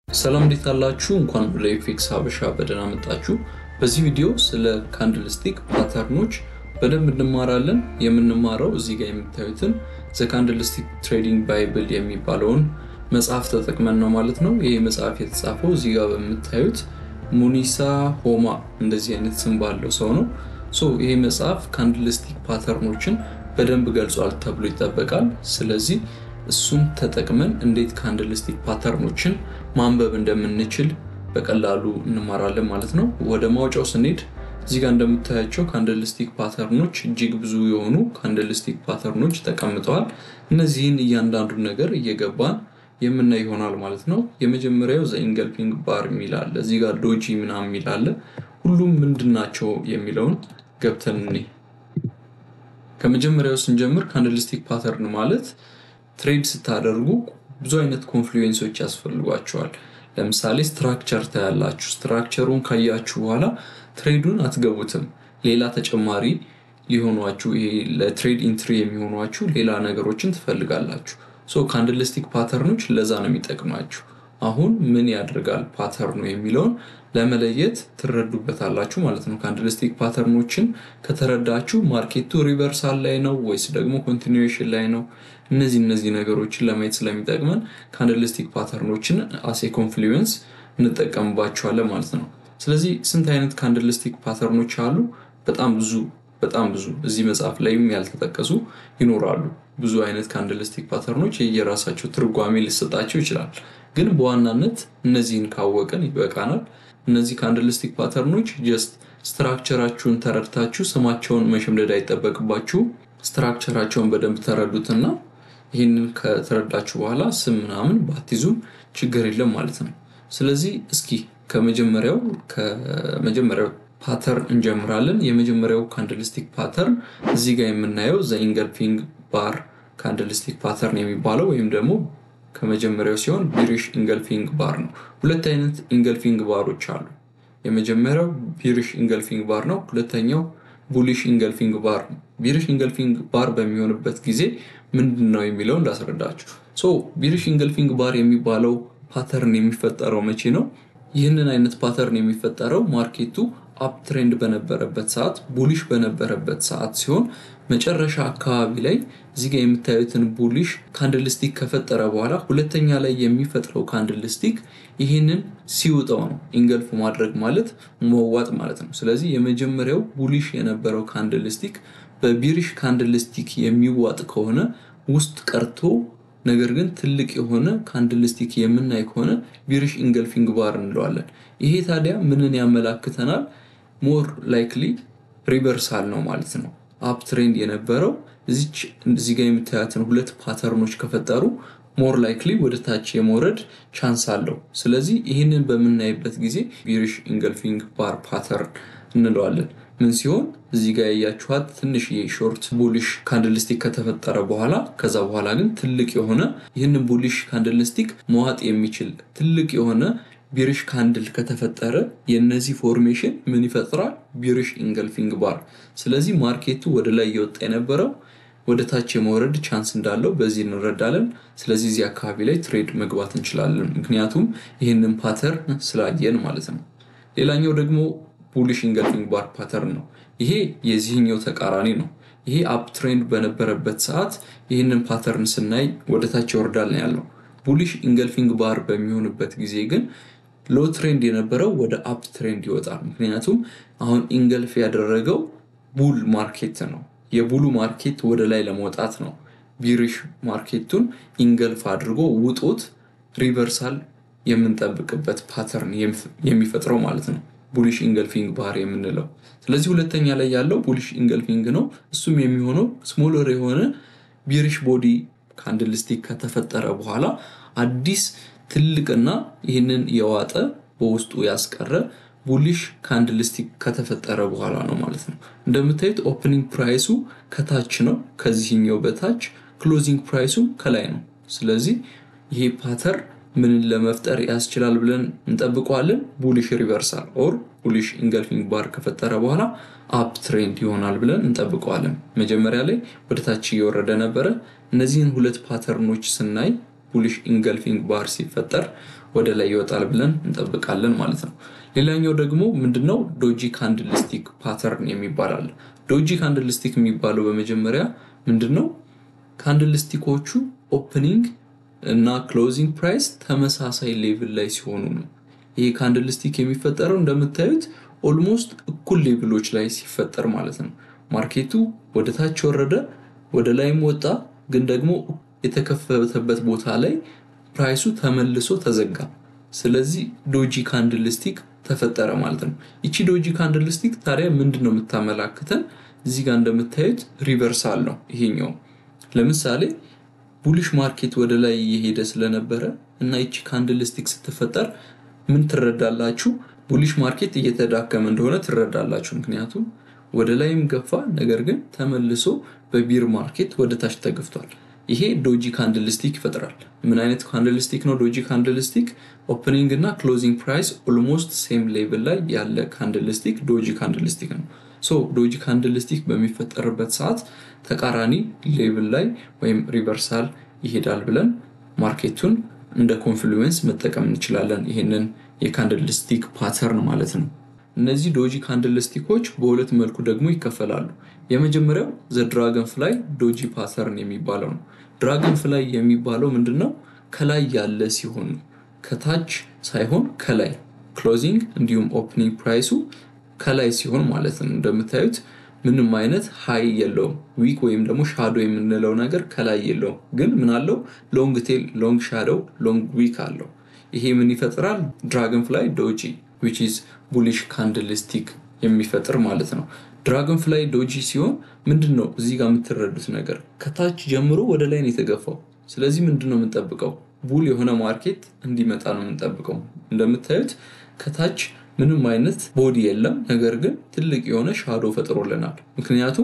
ሰላም እንዴት አላችሁ? እንኳን ወደ ኤፌክስ ሀበሻ በደህና መጣችሁ። በዚህ ቪዲዮ ስለ ካንድልስቲክ ፓተርኖች በደንብ እንማራለን። የምንማረው እዚህ ጋር የምታዩትን ዘ ካንድልስቲክ ትሬዲንግ ባይብል የሚባለውን መጽሐፍ ተጠቅመን ነው ማለት ነው። ይህ መጽሐፍ የተጻፈው እዚህ ጋር በምታዩት ሙኒሳ ሆማ እንደዚህ አይነት ስም ባለው ሰው ነው። ሶ ይሄ መጽሐፍ ካንድልስቲክ ፓተርኖችን በደንብ ገልጿል ተብሎ ይጠበቃል። ስለዚህ እሱን ተጠቅመን እንዴት ካንድልስቲክ ፓተርኖችን ማንበብ እንደምንችል በቀላሉ እንማራለን ማለት ነው። ወደ ማውጫው ስንሄድ እዚህ ጋር እንደምታያቸው ካንድልስቲክ ፓተርኖች እጅግ ብዙ የሆኑ ካንድልስቲክ ፓተርኖች ተቀምጠዋል። እነዚህን እያንዳንዱን ነገር እየገባን የምናይ ይሆናል ማለት ነው። የመጀመሪያው ዘኢንገልፊንግ ባር የሚል አለ። እዚህ ጋር ዶጂ ምናምን የሚል አለ። ሁሉም ምንድን ናቸው የሚለውን ገብተን እኔ ከመጀመሪያው ስንጀምር ካንድልስቲክ ፓተርን ማለት ትሬድ ስታደርጉ ብዙ አይነት ኮንፍሉዌንሶች ያስፈልጓቸዋል። ለምሳሌ ስትራክቸር ታያላችሁ። ስትራክቸሩን ካያችሁ በኋላ ትሬዱን አትገቡትም። ሌላ ተጨማሪ ሊሆኗችሁ ይሄ ለትሬድ ኢንትሪ የሚሆኗችሁ ሌላ ነገሮችን ትፈልጋላችሁ። ሶ ካንድልስቲክ ፓተርኖች ለዛ ነው የሚጠቅማችሁ። አሁን ምን ያደርጋል ፓተርኑ የሚለውን ለመለየት ትረዱበታላችሁ ማለት ነው። ካንድልስቲክ ፓተርኖችን ከተረዳችሁ ማርኬቱ ሪቨርሳል ላይ ነው ወይስ ደግሞ ኮንቲኒዌሽን ላይ ነው፣ እነዚህ እነዚህ ነገሮችን ለማየት ስለሚጠቅመን ካንድልስቲክ ፓተርኖችን አሴ ኮንፍሉዌንስ እንጠቀምባቸዋለን ማለት ነው። ስለዚህ ስንት አይነት ካንድልስቲክ ፓተርኖች አሉ? በጣም ብዙ በጣም ብዙ እዚህ መጽሐፍ ላይም ያልተጠቀሱ ይኖራሉ። ብዙ አይነት ካንድልስቲክ ፓተርኖች የየራሳቸው ትርጓሜ ሊሰጣቸው ይችላል። ግን በዋናነት እነዚህን ካወቅን ይበቃናል። እነዚህ ካንድልስቲክ ፓተርኖች ጀስት ስትራክቸራችሁን ተረድታችሁ ስማቸውን መሸምደድ አይጠበቅባችሁ። ስትራክቸራቸውን በደንብ ተረዱትና ይህንን ከተረዳችሁ በኋላ ስም ምናምን ባትይዙም ችግር የለም ማለት ነው። ስለዚህ እስኪ ከመጀመሪያው ከመጀመሪያው ፓተርን እንጀምራለን። የመጀመሪያው ካንድልስቲክ ፓተርን እዚህ ጋር የምናየው ዘ ኢንገልፊንግ ባር ካንድልስቲክ ፓተርን የሚባለው ወይም ደግሞ ከመጀመሪያው ሲሆን ቢሪሽ ኢንገልፊንግ ባር ነው። ሁለት አይነት ኢንገልፊንግ ባሮች አሉ። የመጀመሪያው ቢሪሽ ኢንገልፊንግ ባር ነው። ሁለተኛው ቡሊሽ ኢንገልፊንግ ባር ነው። ቢሪሽ ኢንገልፊንግ ባር በሚሆንበት ጊዜ ምንድን ነው የሚለው እንዳስረዳችሁ። ሶ ቢሪሽ ኢንገልፊንግ ባር የሚባለው ፓተርን የሚፈጠረው መቼ ነው? ይህንን አይነት ፓተርን የሚፈጠረው ማርኬቱ አፕ ትሬንድ በነበረበት ሰዓት ቡሊሽ በነበረበት ሰዓት ሲሆን መጨረሻ አካባቢ ላይ እዚህ ጋር የምታዩትን ቡሊሽ ካንድልስቲክ ከፈጠረ በኋላ ሁለተኛ ላይ የሚፈጥረው ካንድልስቲክ ይህንን ሲውጠው ነው። ኢንገልፍ ማድረግ ማለት መዋጥ ማለት ነው። ስለዚህ የመጀመሪያው ቡሊሽ የነበረው ካንድልስቲክ በቢሪሽ ካንድልስቲክ የሚዋጥ ከሆነ ውስጥ ቀርቶ ነገር ግን ትልቅ የሆነ ካንድልስቲክ የምናይ ከሆነ ቢሪሽ ኢንገልፊንግ ባር እንለዋለን። ይሄ ታዲያ ምንን ያመላክተናል? ሞር ላይክሊ ሪቨርሳል ነው ማለት ነው። አፕ ትሬንድ የነበረው እዚህ ጋር የምታያትን ሁለት ፓተርኖች ከፈጠሩ ሞር ላይክሊ ወደ ታች የመውረድ ቻንስ አለው። ስለዚህ ይህንን በምናይበት ጊዜ ቢሪሽ ኢንገልፊንግ ባር ፓተርን እንለዋለን። ምን ሲሆን እዚህ ጋር ያያችኋት ትንሽ የሾርት ቡሊሽ ካንድልስቲክ ከተፈጠረ በኋላ ከዛ በኋላ ግን ትልቅ የሆነ ይህንን ቡሊሽ ካንድልስቲክ መዋጥ የሚችል ትልቅ የሆነ ቢሪሽ ካንድል ከተፈጠረ የነዚህ ፎርሜሽን ምን ይፈጥራል? ቢሪሽ ኢንገልፊንግ ባር። ስለዚህ ማርኬቱ ወደ ላይ እየወጣ የነበረው ወደ ታች የመውረድ ቻንስ እንዳለው በዚህ እንረዳለን። ስለዚህ እዚህ አካባቢ ላይ ትሬድ መግባት እንችላለን፣ ምክንያቱም ይህንን ፓተርን ስላየን ማለት ነው። ሌላኛው ደግሞ ቡሊሽ ኢንገልፊንግ ባር ፓተርን ነው። ይሄ የዚህኛው ተቃራኒ ነው። ይሄ አፕ ትሬንድ በነበረበት ሰዓት ይህንን ፓተርን ስናይ ወደ ታች ይወርዳል ነው ያለው። ቡሊሽ ኢንገልፊንግ ባር በሚሆንበት ጊዜ ግን ሎ ትሬንድ የነበረው ወደ አፕ ትሬንድ ይወጣል። ምክንያቱም አሁን ኢንገልፍ ያደረገው ቡል ማርኬት ነው። የቡሉ ማርኬት ወደ ላይ ለመውጣት ነው ቢሪሽ ማርኬቱን ኢንገልፍ አድርጎ ውጦት ሪቨርሳል የምንጠብቅበት ፓተርን የሚፈጥረው ማለት ነው ቡሊሽ ኢንገልፊንግ ባር የምንለው። ስለዚህ ሁለተኛ ላይ ያለው ቡሊሽ ኢንገልፊንግ ነው። እሱም የሚሆነው ስሞለር የሆነ ቢሪሽ ቦዲ ካንድልስቲክ ከተፈጠረ በኋላ አዲስ ትልቅና ይህንን የዋጠ በውስጡ ያስቀረ ቡሊሽ ካንድልስቲክ ከተፈጠረ በኋላ ነው ማለት ነው። እንደምታዩት ኦፕኒንግ ፕራይሱ ከታች ነው፣ ከዚህኛው በታች ክሎዚንግ ፕራይሱ ከላይ ነው። ስለዚህ ይሄ ፓተር ምንን ለመፍጠር ያስችላል ብለን እንጠብቀዋለን? ቡሊሽ ሪቨርሳል ኦር ቡሊሽ ኢንገልፊንግ ባር ከፈጠረ በኋላ አፕ ትሬንድ ይሆናል ብለን እንጠብቀዋለን። መጀመሪያ ላይ ወደ ታች እየወረደ ነበረ። እነዚህን ሁለት ፓተርኖች ስናይ ቡሊሽ ኢንገልፊንግ ባር ሲፈጠር ወደ ላይ ይወጣል ብለን እንጠብቃለን ማለት ነው። ሌላኛው ደግሞ ምንድነው ዶጂ ካንድልስቲክ ፓተርን የሚባል አለ። ዶጂ ካንድልስቲክ የሚባለው በመጀመሪያ ምንድነው ካንድልስቲኮቹ ኦፕኒንግ እና ክሎዚንግ ፕራይስ ተመሳሳይ ሌቭል ላይ ሲሆኑ ነው። ይሄ ካንድልስቲክ የሚፈጠረው እንደምታዩት ኦልሞስት እኩል ሌቭሎች ላይ ሲፈጠር ማለት ነው። ማርኬቱ ወደ ታች ወረደ፣ ወደ ላይም ወጣ፣ ግን ደግሞ የተከፈተበት ቦታ ላይ ፕራይሱ ተመልሶ ተዘጋ። ስለዚህ ዶጂ ካንድልስቲክ ተፈጠረ ማለት ነው። ይቺ ዶጂ ካንድልስቲክ ታዲያ ምንድን ነው የምታመላክተን? እዚህ ጋር እንደምታዩት ሪቨርሳል ነው ይሄኛው። ለምሳሌ ቡሊሽ ማርኬት ወደ ላይ እየሄደ ስለነበረ እና ይቺ ካንድልስቲክ ስትፈጠር ምን ትረዳላችሁ? ቡሊሽ ማርኬት እየተዳከመ እንደሆነ ትረዳላችሁ። ምክንያቱም ወደ ላይም ገፋ፣ ነገር ግን ተመልሶ በቢር ማርኬት ወደ ታች ተገፍቷል። ይሄ ዶጂ ካንድልስቲክ ይፈጥራል። ምን አይነት ካንድልስቲክ ነው ዶጂ ካንድልስቲክ? ኦፕኒንግ እና ክሎዚንግ ፕራይስ ኦልሞስት ሴም ሌቭል ላይ ያለ ካንድልስቲክ ዶጂ ካንድልስቲክ ነው። ሶ ዶጂ ካንድልስቲክ በሚፈጠርበት ሰዓት ተቃራኒ ሌቭል ላይ ወይም ሪቨርሳል ይሄዳል ብለን ማርኬቱን እንደ ኮንፍሉዌንስ መጠቀም እንችላለን። ይህንን የካንድልስቲክ ፓተርን ማለት ነው። እነዚህ ዶጂ ካንድልስቲኮች በሁለት መልኩ ደግሞ ይከፈላሉ። የመጀመሪያው ዘ ድራገን ፍላይ ዶጂ ፓተርን የሚባለው ነው። ድራገን ፍላይ የሚባለው ምንድን ነው? ከላይ ያለ ሲሆን ነው። ከታች ሳይሆን ከላይ ክሎዚንግ እንዲሁም ኦፕኒንግ ፕራይሱ ከላይ ሲሆን ማለት ነው። እንደምታዩት ምንም አይነት ሀይ የለውም። ዊክ ወይም ደግሞ ሻዶ የምንለው ነገር ከላይ የለውም። ግን ምን አለው? ሎንግ ቴል፣ ሎንግ ሻዶው፣ ሎንግ ዊክ አለው። ይሄ ምን ይፈጥራል? ድራገን ፍላይ ዶጂ ዊች ኢዝ ቡሊሽ ካንድልስቲክ የሚፈጥር ማለት ነው። ድራገን ፍላይ ዶጂ ሲሆን ምንድን ነው እዚህ ጋር የምትረዱት ነገር ከታች ጀምሮ ወደ ላይ ነው የተገፋው። ስለዚህ ምንድን ነው የምንጠብቀው? ቡል የሆነ ማርኬት እንዲመጣ ነው የምንጠብቀው። እንደምታዩት ከታች ምንም አይነት ቦዲ የለም፣ ነገር ግን ትልቅ የሆነ ሻዶ ፈጥሮልናል። ምክንያቱም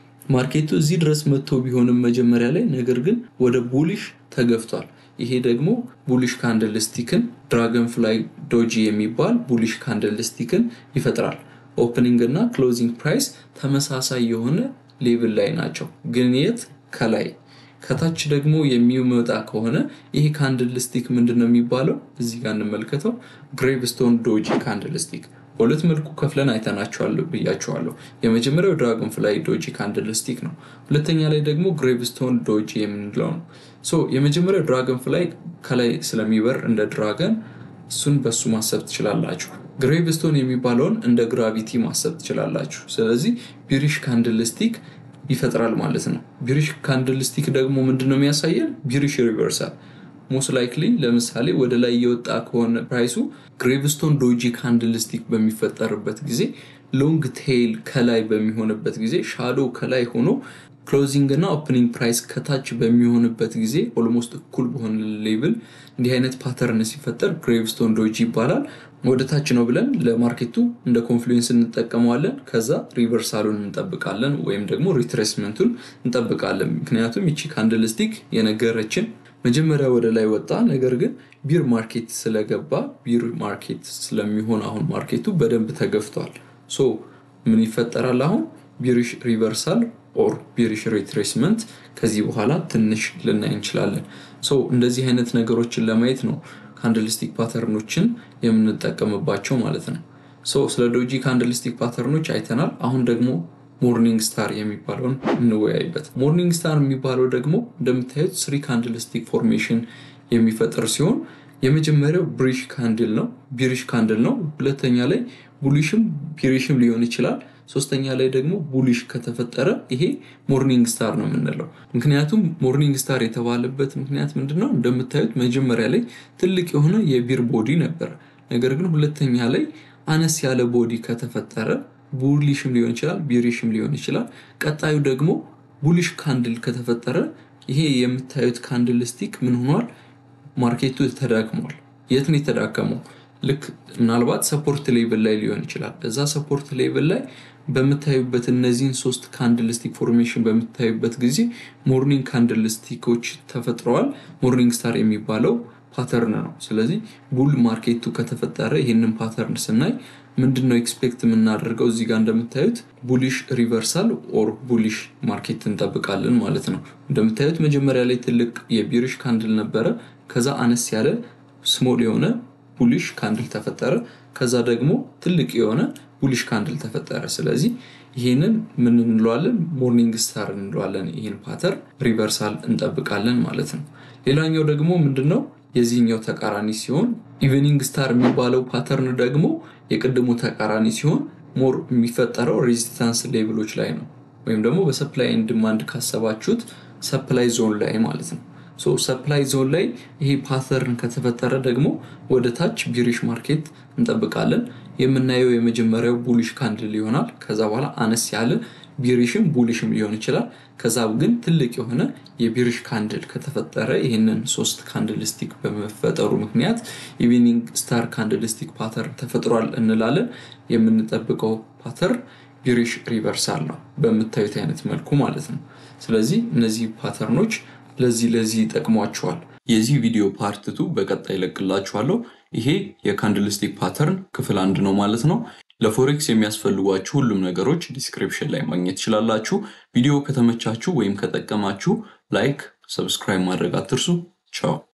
ማርኬቱ እዚህ ድረስ መጥቶ ቢሆንም መጀመሪያ ላይ ነገር ግን ወደ ቡሊሽ ተገፍቷል። ይሄ ደግሞ ቡሊሽ ካንድልስቲክን ድራገን ፍላይ ዶጂ የሚባል ቡሊሽ ካንድልስቲክን ይፈጥራል። ኦፕኒንግ እና ክሎዚንግ ፕራይስ ተመሳሳይ የሆነ ሌቭል ላይ ናቸው፣ ግን የት ከላይ ከታች ደግሞ የሚመጣ ከሆነ ይሄ ካንድልስቲክ ምንድን ነው የሚባለው? እዚህ ጋር እንመልከተው። ግሬቭስቶን ዶጂ ካንድልስቲክ በሁለት መልኩ ከፍለን አይተናቸዋል ብያቸዋለሁ። የመጀመሪያው ድራገን ፍላይ ዶጂ ካንድልስቲክ ነው። ሁለተኛ ላይ ደግሞ ግሬቭስቶን ዶጂ የምንለው ነው። ሶ የመጀመሪያው ድራገን ፍላይ ከላይ ስለሚበር እንደ ድራገን እሱን በሱ ማሰብ ትችላላችሁ። ግሬቭስቶን የሚባለውን እንደ ግራቪቲ ማሰብ ትችላላችሁ። ስለዚህ ቢሪሽ ካንድልስቲክ ይፈጥራል ማለት ነው። ቢሪሽ ካንድልስቲክ ደግሞ ምንድን ነው የሚያሳየን? ቢሪሽ ሪቨርሳል ሞስት ላይክሊ ለምሳሌ ወደ ላይ እየወጣ ከሆነ ፕራይሱ ግሬቭስቶን ዶጂ ካንድልስቲክ በሚፈጠርበት ጊዜ ሎንግ ቴይል ከላይ በሚሆንበት ጊዜ ሻዶ ከላይ ሆኖ ክሎዚንግ እና ኦፕኒንግ ፕራይስ ከታች በሚሆንበት ጊዜ ኦልሞስት እኩል በሆነ ሌብል እንዲህ አይነት ፓተርን ሲፈጠር ግሬቭስቶን ዶጂ ይባላል። ወደ ታች ነው ብለን ለማርኬቱ እንደ ኮንፍሉዌንስ እንጠቀመዋለን። ከዛ ሪቨርሳሉን እንጠብቃለን ወይም ደግሞ ሪትሬስመንቱን እንጠብቃለን። ምክንያቱም ይቺ ካንድልስቲክ የነገረችን መጀመሪያ ወደ ላይ ወጣ፣ ነገር ግን ቢር ማርኬት ስለገባ ቢር ማርኬት ስለሚሆን አሁን ማርኬቱ በደንብ ተገፍቷል። ሶ ምን ይፈጠራል አሁን ቢሪሽ ሪቨርሳል ኦር ቢሪሽ ሪትሬስመንት ከዚህ በኋላ ትንሽ ልናይ እንችላለን። ሶ እንደዚህ አይነት ነገሮችን ለማየት ነው ካንድልስቲክ ፓተርኖችን የምንጠቀምባቸው ማለት ነው። ሶ ስለ ዶጂ ካንድልስቲክ ፓተርኖች አይተናል። አሁን ደግሞ ሞርኒንግ ስታር የሚባለውን እንወያይበት። ሞርኒንግ ስታር የሚባለው ደግሞ እንደምታዩት ስሪ ካንድልስቲክ ፎርሜሽን የሚፈጥር ሲሆን የመጀመሪያው ብሪሽ ካንድል ነው፣ ቢሪሽ ካንድል ነው። ሁለተኛ ላይ ቡሊሽም ቢሪሽም ሊሆን ይችላል። ሶስተኛ ላይ ደግሞ ቡሊሽ ከተፈጠረ ይሄ ሞርኒንግ ስታር ነው የምንለው። ምክንያቱም ሞርኒንግ ስታር የተባለበት ምክንያት ምንድነው? እንደምታዩት መጀመሪያ ላይ ትልቅ የሆነ የቢር ቦዲ ነበረ። ነገር ግን ሁለተኛ ላይ አነስ ያለ ቦዲ ከተፈጠረ ቡሊሽም ሊሆን ይችላል፣ ቢሪሽም ሊሆን ይችላል። ቀጣዩ ደግሞ ቡሊሽ ካንድል ከተፈጠረ ይሄ የምታዩት ካንድል ስቲክ ምን ሆኗል? ማርኬቱ ተዳክሟል። የት ነው የተዳከመው? ልክ ምናልባት ሰፖርት ሌቭል ላይ ሊሆን ይችላል። እዛ ሰፖርት ሌቭል ላይ በምታዩበት እነዚህን ሶስት ካንድልስቲክ ፎርሜሽን በምታዩበት ጊዜ ሞርኒንግ ካንድልስቲኮች ተፈጥረዋል። ሞርኒንግ ስታር የሚባለው ፓተርን ነው። ስለዚህ ቡል ማርኬቱ ከተፈጠረ ይህንን ፓተርን ስናይ ምንድን ነው ኤክስፔክት የምናደርገው? እዚህ ጋር እንደምታዩት ቡሊሽ ሪቨርሳል ኦር ቡሊሽ ማርኬት እንጠብቃለን ማለት ነው። እንደምታዩት መጀመሪያ ላይ ትልቅ የቢሪሽ ካንድል ነበረ። ከዛ አነስ ያለ ስሞል የሆነ ቡሊሽ ካንድል ተፈጠረ። ከዛ ደግሞ ትልቅ የሆነ ቡሊሽ ካንድል ተፈጠረ። ስለዚህ ይህንን ምን እንለዋለን? ሞርኒንግ ስታር እንለዋለን። ይህን ፓተርን ሪቨርሳል እንጠብቃለን ማለት ነው። ሌላኛው ደግሞ ምንድነው? የዚህኛው ተቃራኒ ሲሆን ኢቨኒንግ ስታር የሚባለው ፓተርን ደግሞ የቅድሙ ተቃራኒ ሲሆን ሞር የሚፈጠረው ሬዚስታንስ ሌቭሎች ላይ ነው። ወይም ደግሞ በሰፕላይ ኤንድ ዲማንድ ካሰባችሁት ሰፕላይ ዞን ላይ ማለት ነው። ሰፕላይ ዞን ላይ ይሄ ፓተርን ከተፈጠረ ደግሞ ወደ ታች ቢሪሽ ማርኬት እንጠብቃለን። የምናየው የመጀመሪያው ቡሊሽ ካንድል ይሆናል። ከዛ በኋላ አነስ ያለ ቢሪሽም ቡሊሽም ሊሆን ይችላል። ከዛ ግን ትልቅ የሆነ የቢሪሽ ካንድል ከተፈጠረ ይህንን ሶስት ካንድል ስቲክ በመፈጠሩ ምክንያት ኢቪኒንግ ስታር ካንድል ስቲክ ፓተርን ተፈጥሯል እንላለን። የምንጠብቀው ፓተርን ቢሪሽ ሪቨርሳል ነው፣ በምታዩት አይነት መልኩ ማለት ነው። ስለዚህ እነዚህ ፓተርኖች ለዚህ ለዚህ ይጠቅሟቸዋል። የዚህ ቪዲዮ ፓርትቱ በቀጣይ ይለቅላችኋለሁ። ይሄ የካንድልስቲክ ፓተርን ክፍል አንድ ነው ማለት ነው። ለፎሬክስ የሚያስፈልጓችሁ ሁሉም ነገሮች ዲስክሪፕሽን ላይ ማግኘት ትችላላችሁ። ቪዲዮ ከተመቻችሁ ወይም ከጠቀማችሁ ላይክ፣ ሰብስክራይብ ማድረግ አትርሱ። ቻው